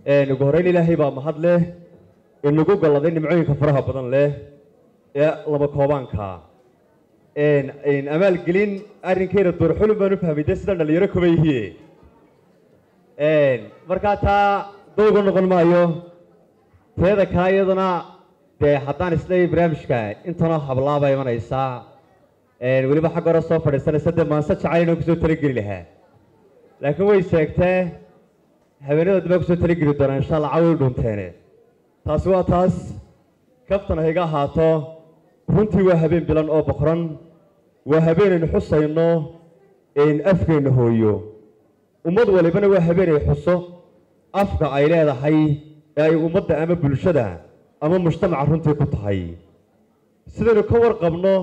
ugu horreyn ilaahay baa mahad leh inagu galladay nimcooyinka faraha badan leh ee laba koobaanka amaalgelin arrinkeyna duurxulun baan u fahmay dee sidaan dhalinyaro kuba yihiye markaa taa dowga noqon maayo teeda kaa iyaduna dee haddaan isleeyahy barnaamijka intanoo hablaaba imanaysaa weliba xagga hore soo fadhiisanaysa dee maanse jacayl inaan kusoo talageli lahaa laakiin way sheegtee habeenadood baa kusoo talageli doonaa insha allah cawi u dhunteene taasi waa taas kaftan hayga ahaato runtii waa habeen bilan oo boqran waa habeenaynu xusayno afkeenna hooyo ummad walibana waa habeenay xuso afka ay leedahay ee ay ummadda ama bulshada ama mujtamaca runtii ku tahay sidaynu ka warqabno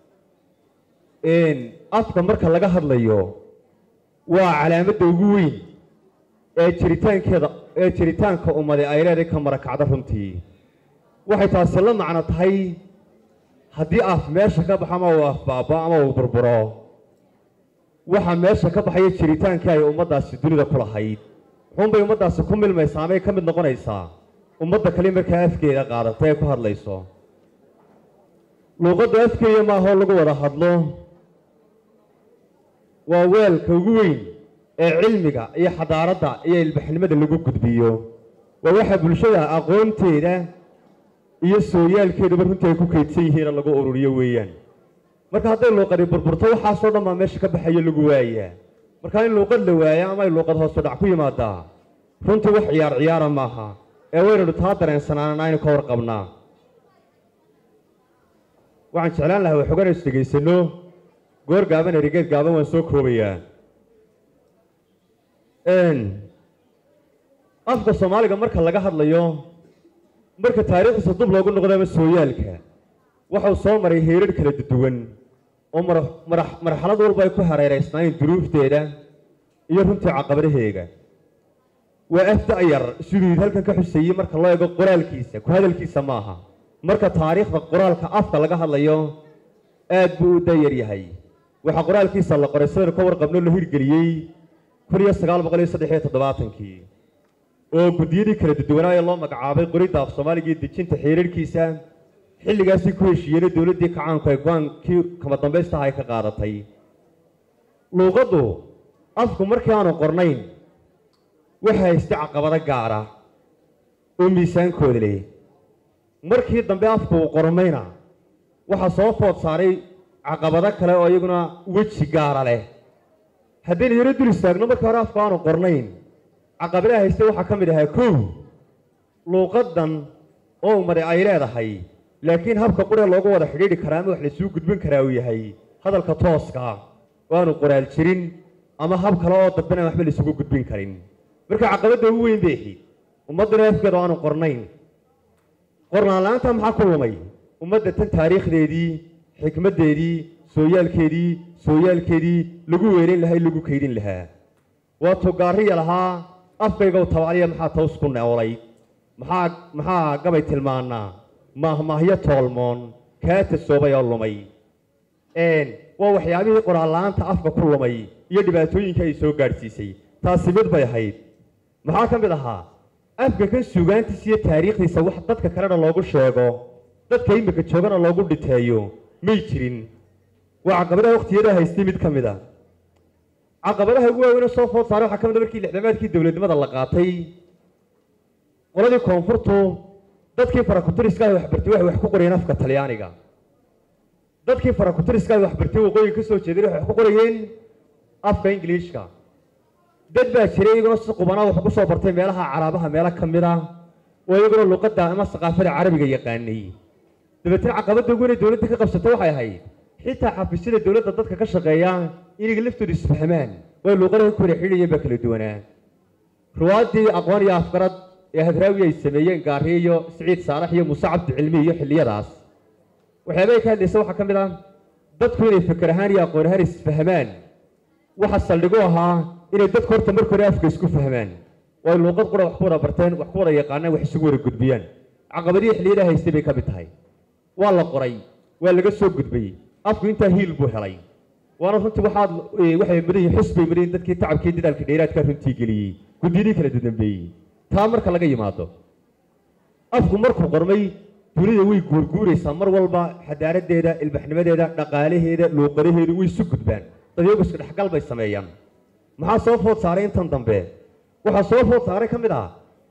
afka marka laga hadlayo waa calaamadda ugu weyn ee jiritaankeeda ee jiritaanka ummadi ay leedahay ka marakacda runtii waxay taasi la macno tahay haddii af meesha ka baxo ama uu afbaabo ama uu burburo waxaa meesha ka baxaya jiritaankii ay ummaddaasi dunida ku lahayd wuxuunbay ummaddaasi ku milmaysaa amay ka mid noqonaysaa ummadda kale markaa afkeeda qaadata ee ku hadlayso luuqadda afkeeya maahoo lagu wada hadlo waa weelka ugu weyn ee cilmiga iyo xadaaradda iyo ilbaxnimada lagu gudbiyo waa waxa bulshada aqoonteeda iyo sooyaalkeeduba runtii ay ku kaydsan yihiina lagu ururiyo weeyaan marka hadday luuqadi burburto waxaasoo dhan baa meesha ka baxayo lagu waayaa marka in luuqad la waayo ama ay luuqad hoosu dhac ku yimaadaa runtii wax ciyaar ciyaara maaha ee waynaynu taa dareensanaanana aynu ka warqabnaa waxaan jeclaan lahaa waxoogaan is dhegaysano goor gaaban erigeed gaaban waan soo koobayaa afka soomaaliga marka laga hadlayo marka taariikhdiisa dub loogu noqdo ama sooyaalka waxau soo maray heerar kala duwan oo marxalad walba ay ku hareeraysnaayeen duruufteeda iyo runtii caqabadaheega waa af da'yar siduu halkan ka xuseeyey marka loo eego qoraalkiisa ku hadalkiisa maaha marka taariikhda qoraalka afka laga hadlayo aad buu u da'yar yahay waxaa qoraalkiisa la qoray sidaynu ka warqabno la hirgeliyey kun iyo sagaal boqol iyo saddex iyo toddobaatankii oo guddiyadii kala duwanaaye loo magacaabay qoridda af soomaaliga iyo dejinta xeerarkiisa xilligaasii ku heshiiyeenay dowladdii kacaanku ay go-aankii kama dambaystaha ay ka qaadatay luuqaddu afku markii aanu qornayn waxa haysta caqabado gaara oo miisaankooda leh markii dambe afku uu qormayna waxaa soo food saaray caqabado kale oo iyaguna weji gaara leh haddaynu yaro dul istaagno markii hore afku aanu qornayn caqabadaha hayste waxaa ka mid ahaa kow luuqaddan oo umade ay leedahay laakiin habka quree loogu wada xidhiidhi karaa ama wax laysuu gudbin karaa uu yahay hadalka tooska oo aanu qoraal jirin ama hab kale oo dambena waxba laysugu gudbin karin marka caqabadda ugu weyn bay ahayd ummadduna afkeeda oo aanu qornayn qornaan la-aanta maxaa ku lumay ummadda tan taariikhdeedii xikmaddeedii sooyaalkeedii sooyaalkeedii lagu weelayn lahaa in lagu kaydin lahaa waa tugaariya lahaa afkaygow tabacliya maxaa taws ku neolay maxaa maxaa gabay tilmaanaa maahmaahyo toolmoon kaa tasoobay oo lumay waa waxyaabihii qoraal-la-aanta afka ku lumay iyo dhibaatooyinka ay soo gaadhsiisay taasi mid bay ahayd maxaa ka mid ahaa afka kan suugaantiisa iyo taariikhdiisa wax dadka kalena loogu sheego dadka imika joogana loogu dhiteeyo may jirin waa caqabadaha wakhtiyada haystay mid ka mid a caqabadaha ugu waaweyne soo food saaray waxaa ka mid a markii lixdamaadkii dowladnimada la qaatay qoladii koonfurtu dadkii farakutiriska ay waxbartay waxay wax ku qorayeen afka talyaaniga dadkii farakutiriska ay waxbartay waqooyiga ka soo jeeday waxay wax ku qorayeen afka ingiliishka dad baa jiray iyaguna si qubanaa wax ku soo bartay meelaha caraabaha meelo ka mid ah oo iyaguna luqadda ama saqaafada carabiga yaqaanay dabeetna caqabadda ugu inay dowladda ka qabsatay waxay ahayd xitaa xafiisyada dowladda dadka ka shaqeeya inaga laftooda isfahmaan way luuqadaha ku kala xidhayeen baa kala duwanaa ruwaaddii aqoon iyo afgarad ee hadraawi ay sameeyeen gaariye iyo siciid saalax iyo muuse cabdi cilmi iyo xilliyadaas waxyaabay ka hadlaysa waxaa ka mid ah dadku inay fikir ahaan iyo aqoon ahaan isfahmaan waxa saldhigu ahaa inay dadku horta marka hore afka isku fahmaan oo ay luuqad qura wax ku wada barteen wax ku wada yaqaanaan wax isugu wada gudbiyaan caqabadihii xilliyadaha haystay bay ka mid tahay waa la qoray waa laga soo gudbay afku intaa hiil buu helay waana runtii waxaad waxay mudan yihiin xus bay mudan yihiin dadkii tacabkii dadaalkii dheeraadkaa runtii geliyey guddiyadii kala dambeeyey taa marka laga yimaado afku markuu qormay dunida way guurguuraysaa mar walba xadaaradeeda ilbaxnimadeeda dhaqaalaheeda luuqadaheedu way isu gudbaan dadyagu iska dhexgal bay sameeyaan maxaa soo food saaray intan dambe waxaa soo food saaray ka mid ah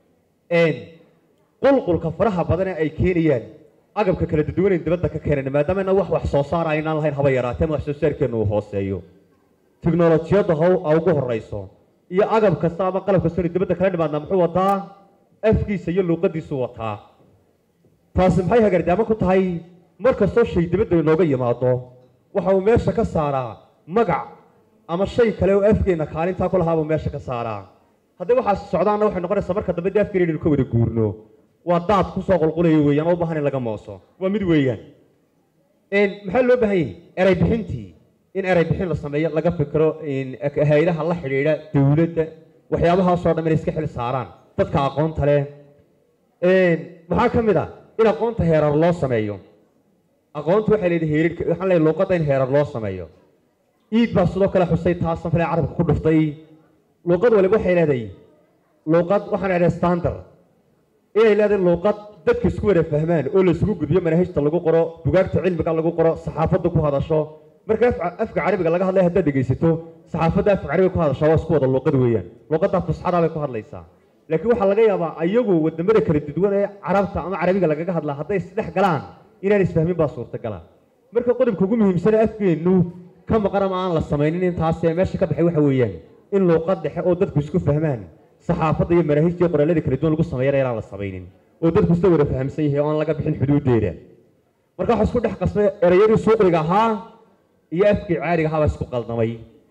qulqulka faraha badan ee ay keenayaan agabka kala duduwanayn dibadda ka keenayna maadaama inaan wax wax soo saara aynaan lahayn haba yaraatee wax soo saarkeennu uu hooseeyo tiknolojiyadda how a ugu horeyso iyo agab kasta ama qalab kastoo dibadda kala dhimaadnaa muxuu wataa afkiisa iyo luuqadiisu wataa taasi maxay hagardaamo ku tahay mar kastoo shay dibadda inooga yimaado waxa uu meesha ka saaraa magac ama shay kale oo afkeenna kaalintaa ku lahaabuu meesha ka saaraa haddii waxaas socdaanna waxay noqonaysaa marka dambe dee afkeena inaynu ka wada guurno waa daad kusoo qulqulaya weeyaan oo u baahan in laga mooso waa mid weeyaan maxaa loo baahan yahay eray bixintii in eray bixin la sameeyo laga fikiro hay-adaha la xidhiidha dowladda waxyaabahaasoo dhan inay iska xil saaraan dadka aqoonta leh maxaa ka mid a in aqoonta heerar loo sameeyo aqoonta waxay leedahay heerar waxaan leeyahay luuqadda in heerar loo sameeyo iid baa sidoo kale xusay taasan fale carabka ku dhuftay luuqad waliba waxay leedahay luuqad waxaan leedahay standard inay leedahay luuqad dadka isku wada fahmaan oo laisugu gudbiyo manahajta lagu qoro bugaagta cilmiga lagu qoro saxaafadda ku hadasho marka afka carabiga laga hadlaya haddaad dhegaysato saxaafadda afka carabiga ku hadashaa waa isku wada luuqad weeyaan luuqadda fusxadaa bay ku hadlaysaa laakiin waxaa laga yaabaa ayagu wadamada kala duwan ee carabta ama carabiga lagaga hadlaa hadday isdhex galaan inaan isfahmin baa suurtagala marka qodobka ugu muhiimsane afkeennu ka maqan ama aan la samaynin intaasee meesha ka baxay waxa weeyaan in luuqad dhexe oo dadku isku fahmaan saxaafadda iyo manaahijta iyo qoraalada kala duwan lagu sameeyana inaan la samaynin oo dadku isla wada fahamsan yahay oo aan laga bixin xuduudeeda marka waxa isku dhex qasmay erayadii suuqriga ahaa iyo afkii caariga ahaa baa isku qaldamay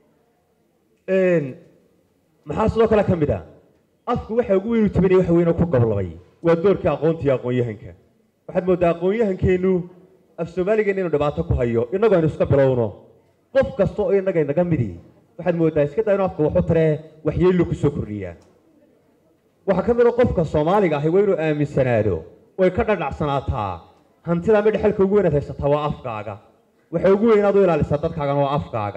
maxaa sidoo kale ka mid ah afku waxa ugu weyn u tabinaya waxa weyn oo ku goblabay waa doorkii aqoonta iyo aqoon-yahanka waxaad mooddaa aqoon-yahankeennu af soomaaligeena inuu dhibaato ku hayo innagoo aynu iska bilowno qof kasta oo innaga inaga midi waxaad mooddaa iska daa inu afka waxu taree waxyeello ku soo kordhiyaa waxaa ka mid a qofka soomaaliga ahi waa inuu aaminsanaado way ka dhadhacsanaataa hantida ama dhexalka ugu weynaad haysataa waa afkaaga waxa ugu weyn inaad u ilaalisaa dadkaagana waa afkaaga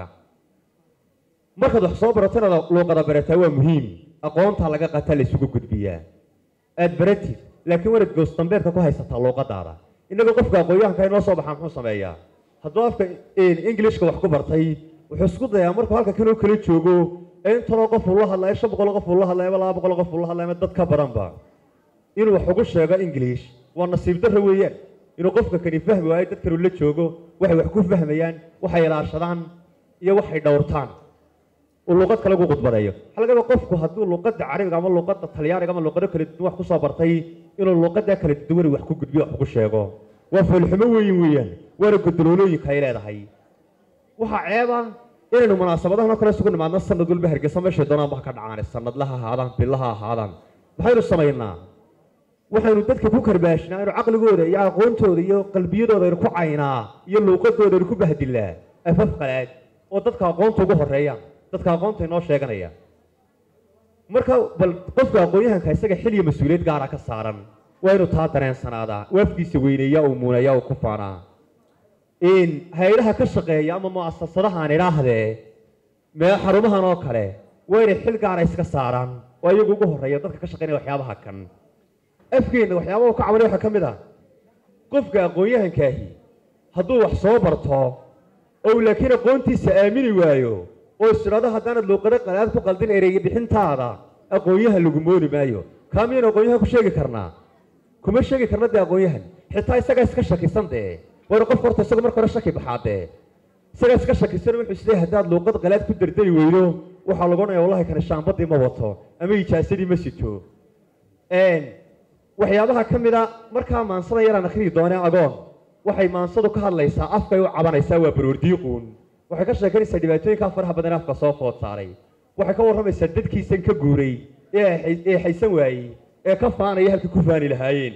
markaad wax soo barato inaad luuqada barataa waa muhiim aqoontaa laga qataa la isugu gudbiyaa aad baratid laakiin wanaad goosdambeedka ku haysataa luuqadaada innagoo qofka aqoon-yahanka inoo soo baxaa muxuu sameeyaa hadduu afka englishka wax ku bartay wuxuu isku dayaa markuu halka kanoo kala joogo ee intanoo qof uu la hadlayo shan boqol qof uu la hadlayo ama laba boqol qof uu la hadlayo ama dad ka badanba inuu wax ugu sheego english waa nasiib darro weeyaan inuu qofka kani fahmi waayo dad kanuu la joogo waxay wax ku fahmayaan waxay ilaashadaan iyo waxay dhowrtaan uu luuqad kale ugu khudbadeeyo waxaa laga yaaba qofku hadduu luuqadda carabiga ama luuqadda talyaaniga ama luuqado kala duwan wax ku soo bartay inuu luuqadda kala duwan wax ku gudbiyo wax ugu sheego waa foolxumo weyn weeyaan waana godoloolooyinka ay leedahay waxaa ceeba inaynu munaasabadahan oo kale isugu nimaadno sanad walba hargeysa meeshay doonaan ba ka dhacaan sanadlaha ahaadaan bilaha ahaadaan maxaynu samaynaa waxaynu dadka ku karbaashnaa inu caqligooda iyo aqoontooda iyo qalbiyadooda aynu ku caynaa iyo luuqadooda aynu ku bahdilaa afaf qalaad oo dadka aqoonta ugu horeeyaan dadka aqoonta inoo sheeganaya marka bal qofka aqoon-yahanka isaga xil iyo mas-uuliyad gaara ka saaran waa inuu taa dareensanaadaa waafkiisa weyneeya uu muuneeya uu ku faanaa hay-adaha ka shaqeeya ama mu'asasadahaan idhaahdee mee xarumahan oo kale waa inay xil gaara iska saaraan oo iyagu ugu horeeya dadka ka shaqeynaya waxyaabaha kan afkeenna waxyaabaha ka cabanay waxaa ka mid ah qofka aqoon-yahankaahi hadduu wax soo barto oo laakiin aqoontiisa aamini waayo oo isdhado haddaanad luuqado qalaad ku qaldin ereyga bixintaada aqoon-yahan lagu moodi maayo kaa miyaynu aqoon-yahan ku sheegi karnaa kuma sheegi karna dee aqoon-yahan xitaa isagaa iska shakisan dee waana qofka horta isagu marka hore shaki baxaa dee isagaa iska shakisan wuxuu isleeyahay haddaad luuqad qalaad ku dardari weydo waxaa lagu odhanaya wallahi kana shaambadii ma wato ama ijaasadii ma sito waxyaabaha ka mid a markaa maansada yaraan akhriyi doonee agoon waxay maansadu ka hadlaysaa afkay u cabanaysaa waa baroordiiquun waxay ka sheekanaysaa dhibaatooyinkaa faraha badan afka soo food saaray waxay ka warramaysaa dadkiisan ka guuray ee haysan waayey ee ka faanaya halkii ku faani lahaayeen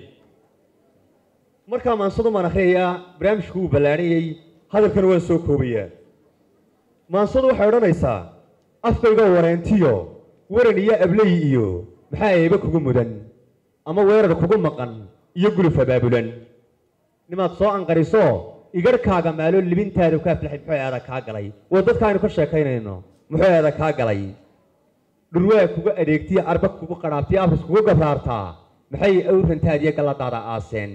markaa maansadu maan akhriyayaa barnaamijku wuu ballaanayey hadalkana waan soo koobayaa maansadu waxay odhanaysaa afkayga wareentiyo waran iyo abley iyo maxaa eeba kugu mudan ama weerar kugu maqan iyo guluf abaabulan nimaad soo anqariso igarhkaaga maalo libintaadu ka aflaxay muxuu eeda kaa galay waa dadka aynu ka sheekaynayno muxuu eeda kaa galay dhurwaa kuga adeegtiya arba kugu qadhaabtiya afris kugu gabraartaa maxay awrantaadiyo galladaada aaseen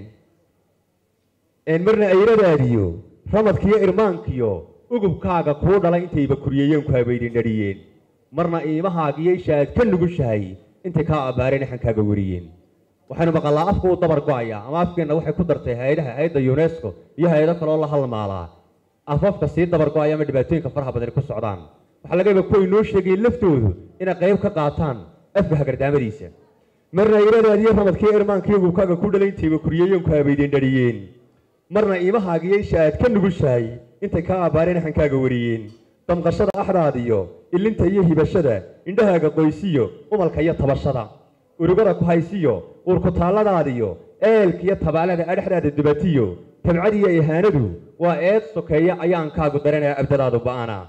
marna ayradaadiyo ramadkiyo irmaankiyo ugubkaaga kuu dhalay intayba kuriyeeyeen ku habaydin dhariyeen marna iimahaagiyo isha aad ka nugushahay intay kaa abbaareen xankaaga wariyeen waxaynu maqallaa afka uu dabar go-ayaa ama afkeenna waxay ku dartay hay-adaha hay-adda unesco iyo hay-ado kaloo la halmaalaa afafka sii dabar go-aya ama dhibaatooyinka faraha badani ku socdaan waxaa laga yaaba kuway noo sheegayeen laftoodu inay qayb ka qaataan afka hagardaamadiisa marna iradaadiyo ramadkiyo irmaankiyo ugubkaaga ku dhalay intayba kuriyeeyeen ku habaydeen dhariyeen marna iimahaagiyo isha aad ka nugushahay intay kaa abbaareen xankaaga wariyeen damqashada axdaadiyo ilinta iyo hibashada indhahaaga qoysiyo umalka iyo tabashada urugada ku haysiyo uurkutaalladaadiyo eelkiyo tabaalada adhexdaada dubatiyo tabcadiyo ihaanadu waa eed sokeeya ayaankaagu daranaya abdadaadu ba'ana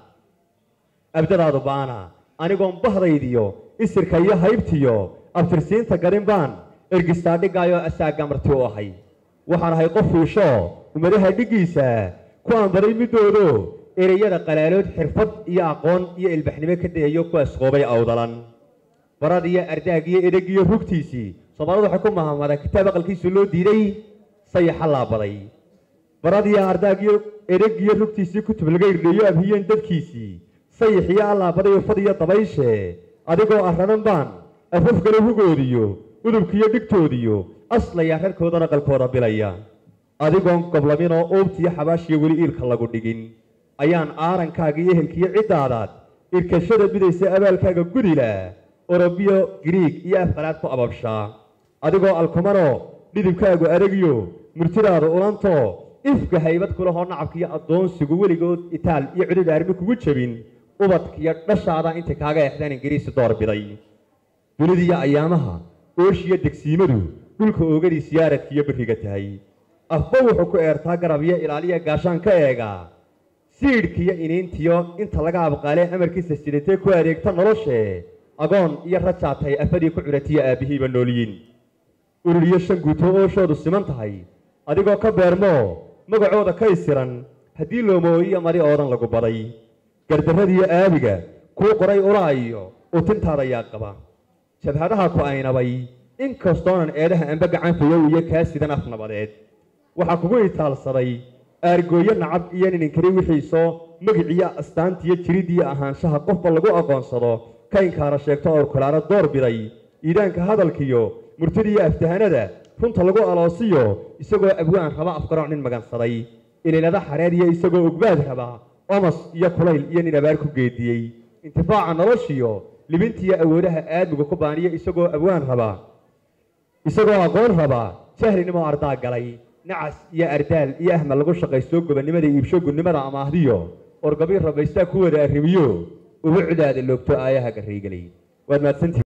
abdadaadu ba'ana anigoon bahdaydiyo isirka iyo haybtiyo abtirsiinta garin baan ergistaa dhiggaayoo asaaga marti u ahay waxaan ahay qof fiisho ummadaha dhiggiisa ku anbaday middoodo ereyada qalaalood xirfad iyo aqoon iyo ilbaxnimo ka dayayo ku asqoobay awdalan barad iyo ardaag iyo edheg iyo rugtiisii soomaalidu waxay ku mahamada kitaab aqalkiisu loo diiday sayaxa laabaday barad iyo ardaag iyo edheg iyo rugtiisii kutub laga irdheeyo abhiyeen dadkiisii sayax iyo allaabaday ufad iyo dabayshe adigoo arradan baan afafkale hugoodiyo udubkiiyo dhigtoodiyo aslaya rarkoodana qalkooda bilaya adigoon goblaminoo uubtiyo xabaashiyo weli iilka lagu dhigin ayaan aarankaaga iyo ehelkiyo ciddaadaad irkashada bidaysa abaalkaaga gudila orobiyo griig iyo afqalaad ku ababshaa adigoo alkumanoo dhidibkaagu adagyo murtidaada ulanto ifka haybad kulahoo nacabkiyo addoonsigu weligood itaal iyo cudud aarmi kugu jebin ubadkiyo dhashaada intay kaaga exdaan ingiriisi door biday dunidiiyo ayaamaha ooshiyo degsiimadu dhulka oogadii siyaaradkiiyo beriga tahay afba wuxuu ku eertaa garab iyo ilaaliya gaashaan ka eegaa siidhkiyo iniintiyo inta laga abqaalee amarkiisa sidatee ku adeegta noloshee agoon iyo rajaatay afadii ku curatiyo aabbihiiba noolyiin ururiyo shan guuto ooshoodu siman tahay adigoo ka beermoo magacooda ka isiran haddii loomooyiyo madi oodan lagu baday gardarradiyo aabiga kuu qoray ulaa iyo utintaada yaa qaba jabhadaha ku aynabay inkastoonan eedaha amba gacan fayow iyo kaa sidan af nabadeed waxaa kugu itaalsaday aargooyo nacab iyo nininkari wixiisoo magiciyo astaantiyo jiridiyo ahaanshaha qofba lagu aqoonsado ka inkaara sheegto orkulaano door biday iidaanka hadalkiyo murtidiiyo aftahanada runta lagu aloosiyo isagoo abwaan raba afgarooc nin magansaday iliilada xareed iyo isagoo ogbaad raba omas iyo kulayl iyo nin abaar ku geediyey intifaaca noloshiyo libintiyo awoodaha aadmigu ku baaniyo isagoo abwaan raba isagoo aqoon raba jahlinimo ardaa galay nacas iyo ardaal iyo ahmal lagu shaqaysto gobonnimada iibsho gunnimada amaahdiyo orgabii rabaystaa ku wada arrimiyo uba cidaada loogto aayaha garraygelay waad mahadsantihi